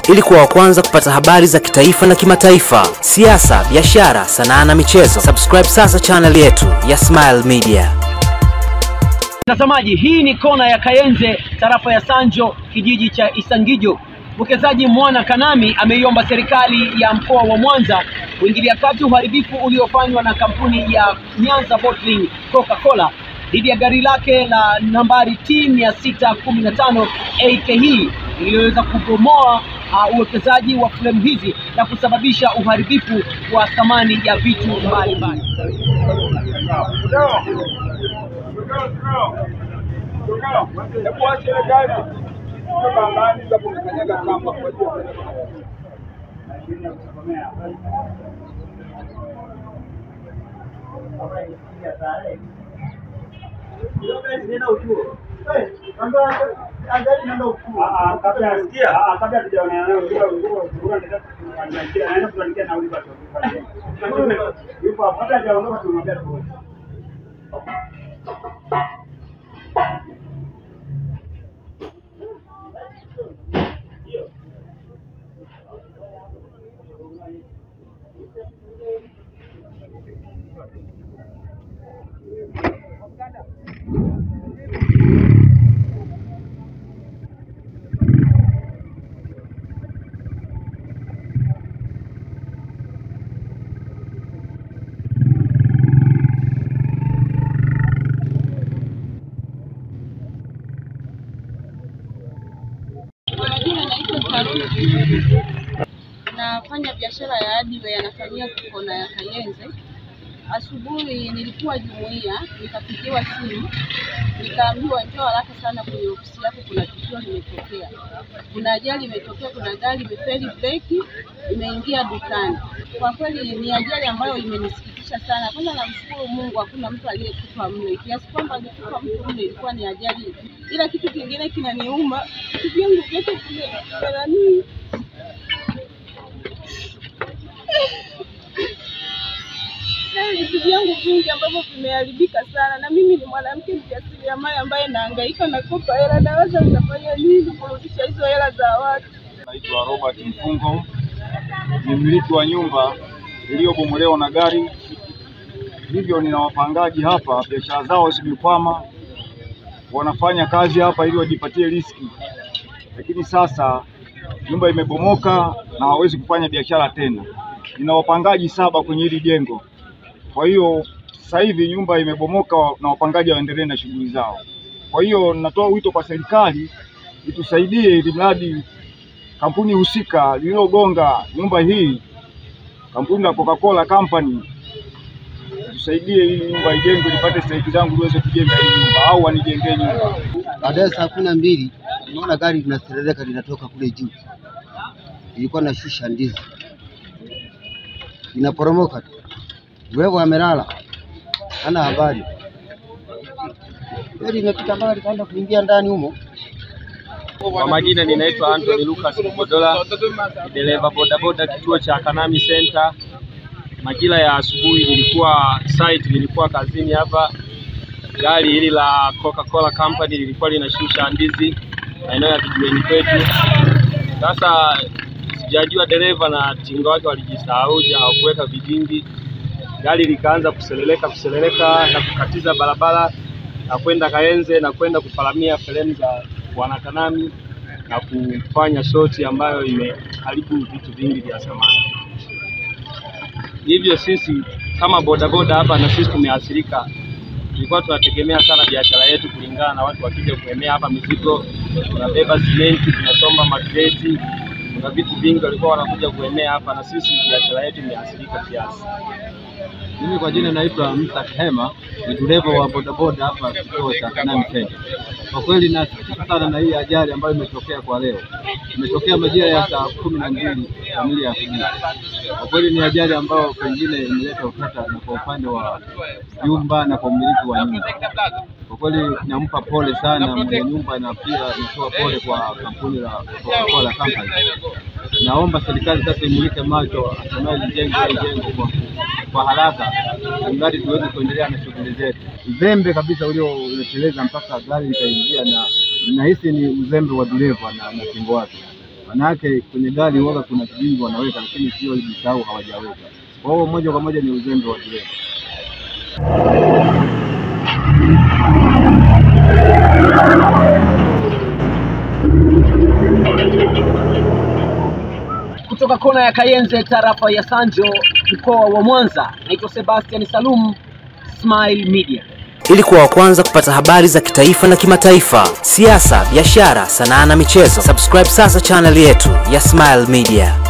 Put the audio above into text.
ili kuwa wa kwanza kupata habari za kitaifa na kimataifa, siasa, biashara, sanaa na michezo. Subscribe sasa channel yetu ya Smile Media. Mtazamaji, hii ni kona ya Kayenze, tarafa ya Sanjo, kijiji cha Isangijo. Mwekezaji Mwana Kanami ameiomba serikali ya mkoa wa Mwanza kuingilia kati uharibifu uliofanywa na kampuni ya Nyanza Bottling Coca-Cola dhidi ya gari lake la nambari T 615 AK iliyoweza kubomoa uh, uwekezaji wa fremu hizi na kusababisha uharibifu wa thamani ya vitu mbalimbali. Majina naitwa Karoli. Nafanya biashara ya hardware, nafanyia kona ya Kayenze. Asubuhi nilikuwa jumuiya, nikapigiwa simu, nikaambiwa njoo haraka sana kwenye ofisi yako, kuna tukio limetokea, kuna ajali imetokea, kuna gari imefeli breki, imeingia dukani. Kwa kweli ni ajali ambayo imenisikitisha sana. Kwanza namshukuru Mungu, hakuna mtu aliyekufa mle, kiasi kwamba angekufa mtu mle ilikuwa ni ajali. Ila kitu kingine kinaniuma, vitu vyangu vyote vimegaramiwa na vitu vyangu vingi ambavyo vimeharibika sana, na mimi ni mwanamke mjasiriamali ambaye nahangaika nakopa hela, naweza nikafanya nini kurudisha hizo hela za watu? Naitwa Robert Mfungo, ni mmiliki wa nyumba iliyobomolewa na gari. Hivyo nina wapangaji hapa, biashara zao zimekwama, wanafanya kazi hapa ili wajipatie riski, lakini sasa nyumba imebomoka na hawawezi kufanya biashara tena. Nina wapangaji saba kwenye hili jengo, kwa hiyo sasa hivi nyumba imebomoka na wapangaji waendelee na shughuli zao. Kwa hiyo natoa wito kwa serikali itusaidie ili mradi kampuni husika lililogonga nyumba hii, kampuni la Coca-Cola Company, tusaidie hii nyumba ijengwe, nipate stahiki zangu niweze kujenga hii nyumba, au wanijengee nyumba. Baadaye saa kumi na mbili naona gari linaserereka linatoka kule juu, ilikuwa na shusha ndizi, inaporomoka tu, wewe amelala, hana habari. Gari imepita mpaka likaenda kuingia ndani humo. Kwa majina ninaitwa Anthony Lucas Kubodola, ni dereva bodaboda kituo cha Kanami Center. Majira ya asubuhi nilikuwa site, nilikuwa kazini hapa. Gari hili la Coca-Cola Company lilikuwa linashusha ndizi maeneo ya kijiweni kwetu. Sasa sijajua dereva na tinga wake walijisahauja, hawakuweka vigingi. Gari likaanza kuseleleka kuseleleka na kukatiza barabara na kwenda Kayenze na kwenda kufaramia fremu za Bwana Kanami na kufanya shoti ambayo imeharibu vitu vingi vya samani. Hivyo sisi kama bodaboda hapa na sisi tumeathirika. Tulikuwa tunategemea sana biashara yetu kulingana na watu wakija kuemea hapa mizigo, tunabeba simenti, tunasomba makreti, kuna vitu vingi walikuwa wanakuja kuemea hapa, na sisi biashara yetu imeathirika kiasi. Mimi kwa jina naitwa Musa Hema, ni dereva wa bodaboda hapa kituo cha Kanani Center. Kwa kweli nasikitika sana na hii ajali ambayo imetokea kwa leo. Imetokea majira ya saa kumi na mbili kamili ya asubuhi. Kwa kweli ni ajali ambayo pengine imeleta utata na kwa upande wa nyumba na kwa umiliki wa nyumba. Kwa kweli nampa pole sana mwenye nyumba na pia natoa pole kwa kampuni la Coca-Cola Company. Naomba serikali sasa imulike macho, hatimaye lijenge hili jengo kwa, kwa haraka, mradi tuweze kuendelea na shughuli zetu. Uzembe kabisa ulioleteleza mpaka gari likaingia, na nahisi ni uzembe wa dereva na, na kingo wake. Maana yake kwenye gari huwaga kuna kijingi wanaweka, lakini sio jisahau hawajaweka. Kwa hiyo moja kwa moja ni uzembe wa dereva. Kutoka kona ya Kayenze, tarafa ya Sanjo, mkoa wa Mwanza, naitwa Sebastian Salum, Smile Media. Ili kuwa wa kwanza kupata habari za kitaifa na kimataifa, siasa, biashara, sanaa na michezo, subscribe sasa channel yetu ya Smile Media.